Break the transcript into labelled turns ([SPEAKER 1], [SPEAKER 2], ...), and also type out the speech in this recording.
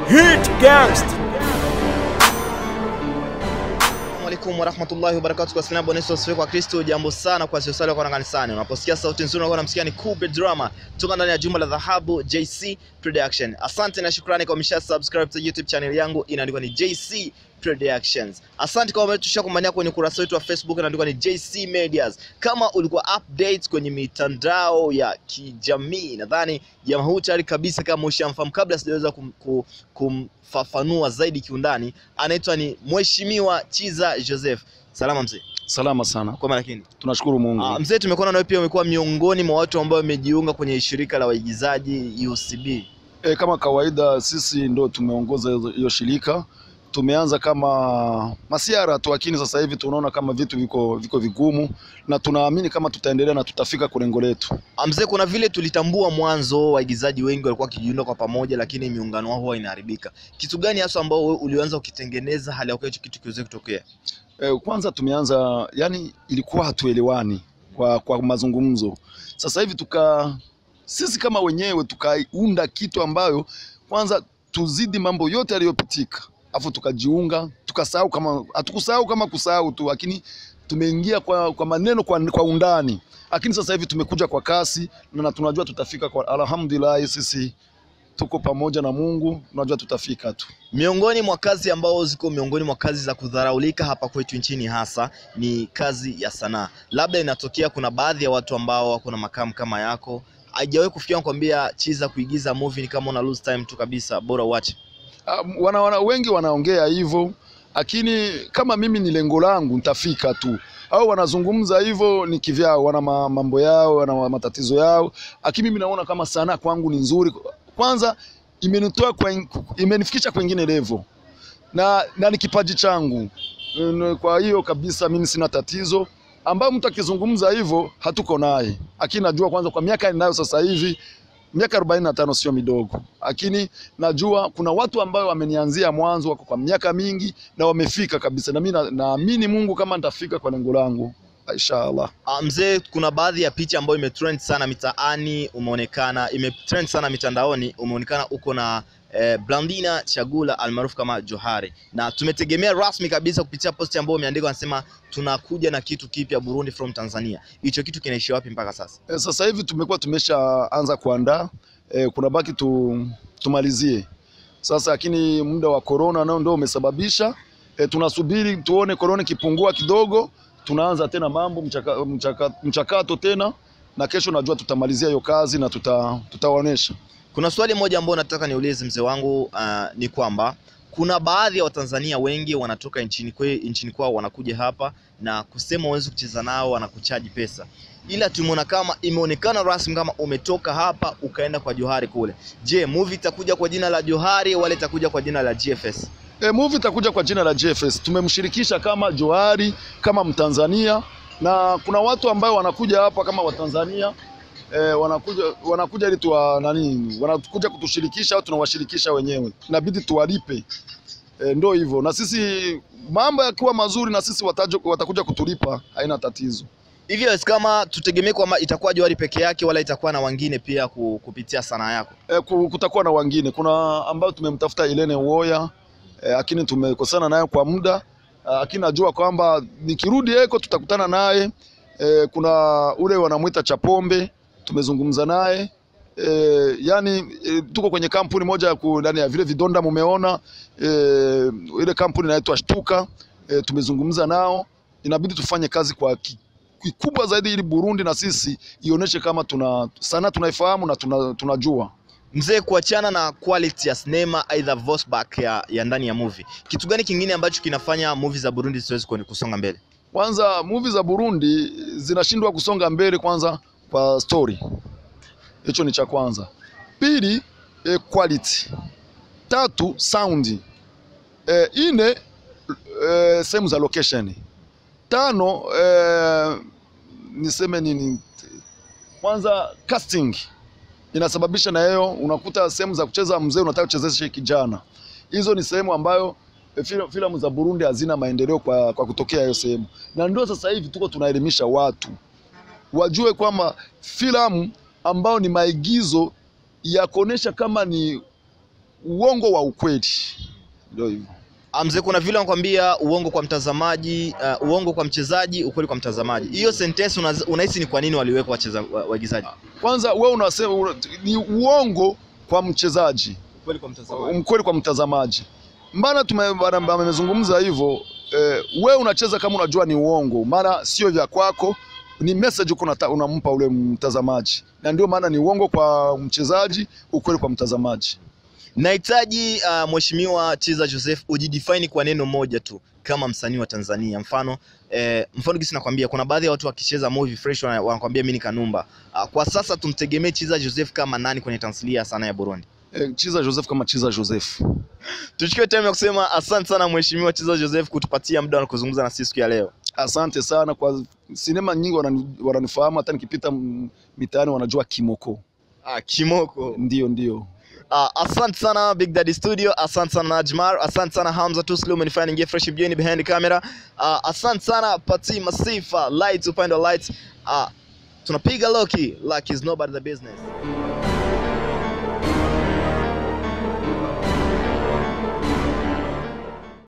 [SPEAKER 1] Hit Gangst.
[SPEAKER 2] alaikum warahmatullahi wabarakatuh kwa salamu bwana Yesu kwa Kristo jambo sana kwa sio sala kwa kanisani unaposikia sauti nzuri unakuwa unamsikia ni Kube Drama kutoka ndani ya jumba la dhahabu JC Production asante na shukrani kwa msha subscribe to YouTube channel yangu inaandikwa ni JC Productions. Asante kwa umetusha kumbania kwenye ukurasa wetu wa Facebook inaandikwa ni JC Medias. Kama ulikuwa updates kwenye mitandao ya kijamii, nadhani jamaa huu tayari kabisa, kama ushamfahamu, kabla sijaweza kum, kum, kumfafanua zaidi kiundani, anaitwa ni Mheshimiwa Chiza Joseph. Salama mzee.
[SPEAKER 3] Salama sana,
[SPEAKER 2] Kwa lakini
[SPEAKER 3] tunashukuru Mungu.
[SPEAKER 2] Ah, mzee, tumekuona nawe pia umekuwa miongoni mwa watu ambao wamejiunga kwenye shirika la waigizaji UCB.
[SPEAKER 3] E, kama kawaida sisi ndo tumeongoza hizo- hiyo shirika. Tumeanza kama masiara tu, lakini sasa hivi tunaona kama vitu viko viko vigumu, na tunaamini kama tutaendelea na tutafika kwa lengo letu.
[SPEAKER 2] Ah, Mzee, kuna vile tulitambua mwanzo waigizaji wengi walikuwa wakijiunga kwa pamoja, lakini miungano wao huwa inaharibika. Kitu gani hasa ambao wewe ulianza ukitengeneza hali ya kuwa hicho kitu kiweze kutokea?
[SPEAKER 3] E, kwanza tumeanza, yani ilikuwa hatuelewani kwa, kwa mazungumzo. Sasa hivi tuka sisi kama wenyewe tukaunda kitu ambayo kwanza tuzidi mambo yote yaliyopitika, afu tukajiunga, tukasahau kama hatukusahau kama kusahau tu, lakini tumeingia kwa, kwa maneno kwa, kwa undani, lakini sasa hivi tumekuja kwa kasi na tunajua tutafika kwa, alhamdulillah sisi tuko pamoja na Mungu, tunajua tutafika tu.
[SPEAKER 2] Miongoni mwa kazi ambao ziko miongoni mwa kazi za kudharaulika hapa kwetu nchini hasa ni kazi ya sanaa. Labda inatokea kuna baadhi ya watu ambao wako na makamu kama yako, haijawahi kufikia kwambia Chiza, kuigiza movie ni kama una lose time tu kabisa, bora uache.
[SPEAKER 3] Um, wana, wana, wengi wanaongea hivyo, lakini kama mimi ni lengo langu nitafika tu. Au wanazungumza hivyo ni kivyao, wana ma- mambo yao, wana matatizo yao, lakini mimi naona kama sanaa kwangu ni nzuri. Kwanza imenitoa kwa, imenifikisha kwengine level na, na ni kipaji changu. Mm, Kwa hiyo kabisa mimi sina tatizo ambayo mtu akizungumza hivyo hatuko naye, lakini najua kwanza kwa miaka ninayo sasa hivi miaka 45 sio midogo, lakini najua kuna watu ambao wamenianzia mwanzo, wako kwa miaka mingi na wamefika kabisa, na mimi na- naamini Mungu kama nitafika kwa lengo langu inshallah.
[SPEAKER 2] Ah, Mzee, kuna baadhi ya picha ambayo imetrend sana mitaani, umeonekana imetrend sana mitandaoni, umeonekana uko na eh, Blandina Chagula almaarufu kama Johari, na tumetegemea rasmi kabisa kupitia posti ambayo umeandika, anasema tunakuja na kitu kipya Burundi from Tanzania. Hicho kitu kinaishi wapi mpaka sasa?
[SPEAKER 3] E, sasa hivi tumekuwa tumeshaanza kuandaa e, kuna baki tu, tumalizie sasa, lakini muda wa corona nao ndio umesababisha e, tunasubiri tuone corona ikipungua kidogo, tunaanza tena mambo mchaka, mchaka, mchakato tena, na kesho najua tutamalizia hiyo kazi na tuta, tutawaonesha
[SPEAKER 2] Kuna swali moja ambao nataka niulize mzee wangu, ah, ni kwamba kuna baadhi ya Watanzania wengi wanatoka nchini kwe, nchini kwao wanakuja hapa na kusema uwezi kucheza nao, wanakuchaji pesa, ila tumeona kama imeonekana rasmi kama umetoka hapa ukaenda kwa Johari kule. Je, movie itakuja kwa jina la Johari wala itakuja kwa jina la GFS?
[SPEAKER 3] E, movie itakuja kwa jina la JFS. Tumemshirikisha kama Johari kama Mtanzania, na kuna watu ambao wanakuja hapa kama Watanzania e, wanakuja wanakuja ili tuwa nani, wanakuja kutushirikisha au tunawashirikisha wenyewe, inabidi tuwalipe e, ndo hivyo. Na sisi mambo yakiwa mazuri, na sisi watajo, watakuja kutulipa, haina tatizo.
[SPEAKER 2] Hivyo kama tutegemee kwamba itakuwa Johari peke yake wala itakuwa na wengine pia ku- kupitia sanaa yako?
[SPEAKER 3] E, ku- kutakuwa na wengine, kuna ambao tumemtafuta Ilene Uwoya e, lakini tumekosana naye kwa muda Ah, lakini najua kwamba nikirudi Eko tutakutana naye e, kuna ule wanamwita Chapombe tumezungumza naye e, yani e, tuko kwenye kampuni moja ya ku- ndani ya vile vidonda mumeona e, ile kampuni inaitwa Shtuka e, tumezungumza nao, inabidi tufanye kazi kwa ki- kikubwa zaidi ili Burundi na sisi ionyeshe kama tuna sana tunaifahamu na tuna, tunajua
[SPEAKER 2] Mzee, kuachana na quality ya sinema aidha voice back ya, ya ndani ya movie, kitu gani kingine ambacho kinafanya movie za Burundi zisiwezi kuone- kusonga mbele?
[SPEAKER 3] Kwanza movie za Burundi zinashindwa kusonga mbele, kwanza kwa story, hicho ni cha kwanza. Pili eh, quality. Tatu sound. Eh, ine eh, sehemu za location. Tano eh, niseme nini? Kwanza casting inasababisha na hiyo, unakuta sehemu za kucheza mzee unataka kuchezesha kijana. Hizo ni sehemu ambayo e, fil- filamu za Burundi hazina maendeleo kwa, kwa kutokea hiyo sehemu, na ndio sasa hivi tuko tunaelimisha watu wajue kwamba filamu ambao ni maigizo ya kuonesha kama ni uongo wa ukweli, ndio hivyo.
[SPEAKER 2] Ah, Mzee, kuna vile wanakwambia uongo kwa mtazamaji, uh, uongo kwa mchezaji, ukweli kwa mtazamaji. Hiyo sentence unaz- unahisi ni kwa nini waliweka wacheza wa- waigizaji?
[SPEAKER 3] Kwanza wewe unasema una- ni uongo kwa mchezaji,
[SPEAKER 2] Ukweli kwa mtazamaji.
[SPEAKER 3] mkweli kwa mtazamaji. Mbana tume- bana- wamezungumza hivyo eh, wewe unacheza kama unajua ni uongo, maana sio vya kwako, ni message uko unata- unampa ule mtazamaji, na ndio maana ni uongo kwa mchezaji, ukweli kwa mtazamaji.
[SPEAKER 2] Nahitaji uh, Mheshimiwa Chiza Joseph ujidefine kwa neno moja tu kama msanii wa Tanzania. Mfano eh, mfano gisi nakwambia kuna baadhi ya watu wakicheza movie fresh wana- wanakwambia mimi ni Kanumba. Uh, kwa sasa tumtegemee Chiza Joseph kama nani kwenye tamthilia ya sanaa ya Burundi?
[SPEAKER 3] Eh, Chiza Joseph kama Chiza Joseph.
[SPEAKER 2] Tuchukue time ya kusema asante sana Mheshimiwa Chiza Joseph kutupatia muda wa kuzungumza na sisi siku ya leo.
[SPEAKER 3] Asante sana kwa sinema nyingi wanani- wananifahamu, hata nikipita m- mitaani wanajua Kimoko.
[SPEAKER 2] Ah, Kimoko.
[SPEAKER 3] Ndio, ndio.
[SPEAKER 2] Uh, asante sana Big Daddy Studio, asante sana Najmar, asante sana Hamza Tuslu, umenifanya ningie fresh mjini behind camera. Uh, asante sana Pati Masifa, lights upande wa lights. Uh, tunapiga loki like is nobody the business.